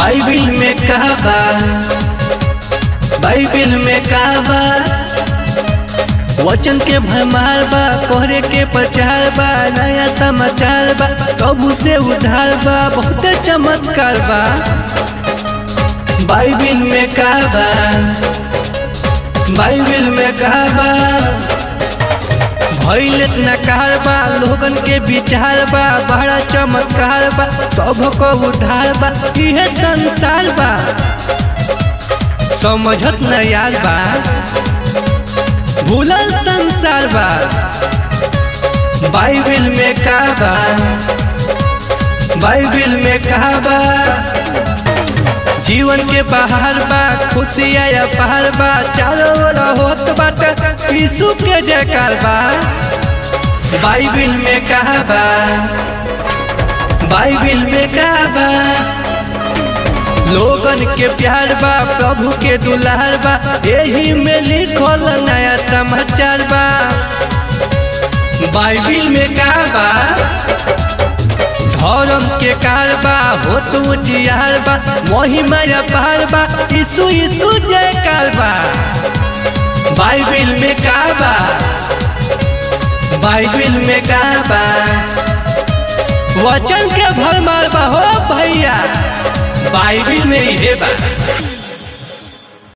Bible में कहा बा बाइबिल में कहा बा वचन के भरमार बा कोहरे के प्रचार बा नया समाचार बा कबू से उधार बा बहुत चमत्कार बा बाइबिल में कहा बा बाइबिल में कहा बा भइल इतना कार बा लोगन के विचार बा बड़ा चमत्कार बा सब को उधार बा इहे संसार बा समझत न यार बा भूलल संसार बा बाइबिल में का बा बाइबिल में कहा बा जीवन के बाहर बा खुशिया या पहाड़ बा चारों ओर होत बाटे यीशु के जयकार बा बाइबिल में कहा बा बाइबिल में कहा बा लोगन के प्यार बा प्रभु के दुलार बा यही में लिखल नया समाचार बा बाइबिल में कहा बा धर्म के कार बा हो तू जियार बा महिमा पार बा यीशु यीशु जयकार बा बाइबिल में का बा बाइबिल में का बा वचन के भरमार बा हो भैया बाइबिल में ही बा